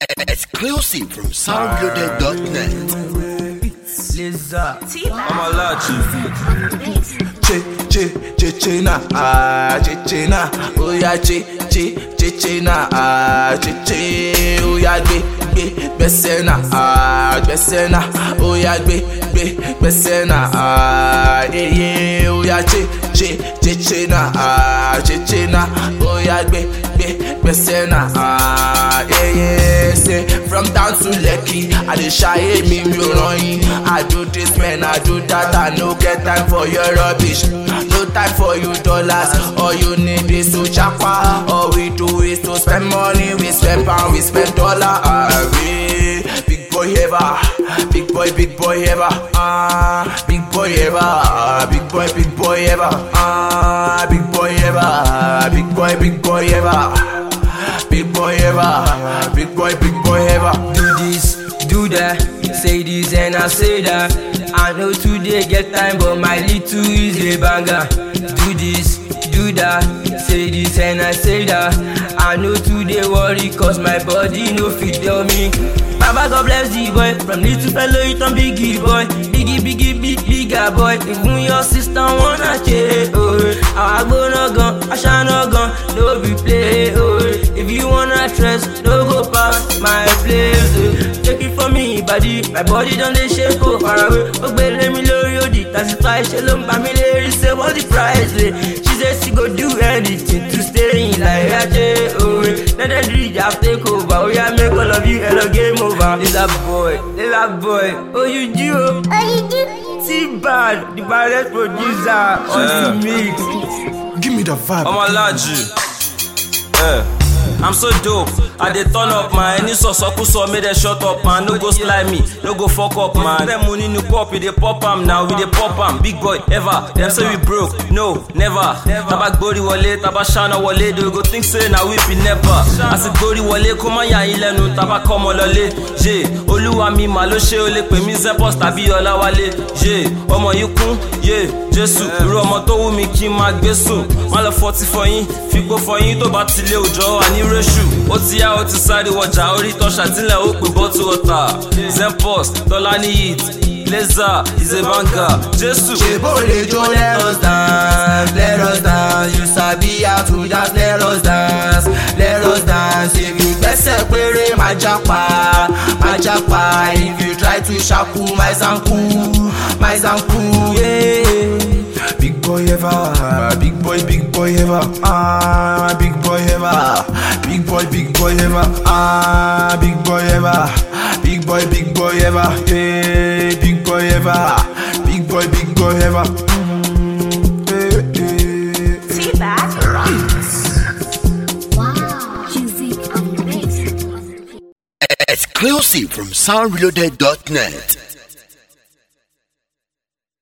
Exclusive from soundloaded.net. Lizard. I'm a large. Che, che, che, che, na, ah, che, che, na, oh yeah, che, che, che, che, na, ah, che, che, oh yeah, gbe, gbe, gbese na, ah, gbese na, oh yeah, gbe, gbe, gbese na, ah, yeah, yeah, oh yeah, che, che, che, che, na, ah, che, che, na, oh yeah, gbe, gbe, gbese na, ah, yeah, yeah, say, from down to Lekki, I dey shy me, mi ò ràn yín, I do this, man, I do that, I no get time for your rubbish. No time for you dollars. All you need is to chapa. All we do is to spend money. We spend pound, we spend dollar. Ah, we big boy ever, big boy, big boy ever. Ah, big boy ever, ah, big boy, big boy ever. Ah, big boy ever, big boy, big boy ever. Big boy ever, big boy, big boy ever. do this, do that, say this and I say that. I know today get time, but my little is a banger. Do this, do that, say this and I say that. I know today worry, cause my body no fit tell me. Baba God bless the boy, from little fellow you turn biggie boy. Biggie, biggie, big, bigger boy. Even your sister wanna change, oh. I go no gun, I shall no gun, no be play, oh. If you wanna trust, no go past my place, oh. Take it from me, body, my body done dey shake, oh, far away. Ó gbélé mi lórí òdì, classify, ṣe ló ń bá mi lérí, say what's the price, eh? She say she go do anything to stay in like Ajay, oh. Let them do it, just take over, oh yeah, make all of you hello game over. Little boy, little boy, oh you do, oh. T-Bad, the baddest producer on the mix. Give me the vibe. I'm a large. Eh. I'm so dope. I dey turn up man. Any sọ̀sọ́kúsọ make dem shut up man. No go slide me, no go fuck up man. Dem money new pop, we dey pop am now, we dey pop am. Big boy ever. Dem say we broke, no never. Taba gbori wọlé, taba ṣáná wọlé, they go think say na we be never. Àti gbori wọlé kó má yà yín lẹ́nu, taba kọ́ ọmọ lọlé. Yé olúwa mi mà ló ṣe o lè pè mí Zepos tàbí Ọláwálé. Yé ọmọ yìí kún, yé Jésù. Irú ọmọ tó wù mí kí n máa gbé sùn. Má lọ fọtí fọyín, fipò fọyín tó bá tilé òjò wà ní réṣù. Ó ti yá ó ti sáré wọjà orí tọ́ṣà tílẹ̀ ó pè bọ́tù ọ̀tà. Zempos, Tọ́lání Yit, Laser, Izebanga, Jésù. Ṣèbó lè jó let us dance, let us dance. You sabi how to dance, let us dance, let us dance. If you gbẹ́sẹ̀ péré, máa jápa, máa jápa. If you try to ṣàkú, my zanku, my zanku. Yeah. Big boy ever, big boy, big boy ever, ah, big boy ever, big boy, big boy ever, ah, big boy ever, big boy, big boy ever, hey, big boy ever, big boy, big boy ever. Mm, eh, eh. Wow. Music and mix. Exclusive from soundloaded.net.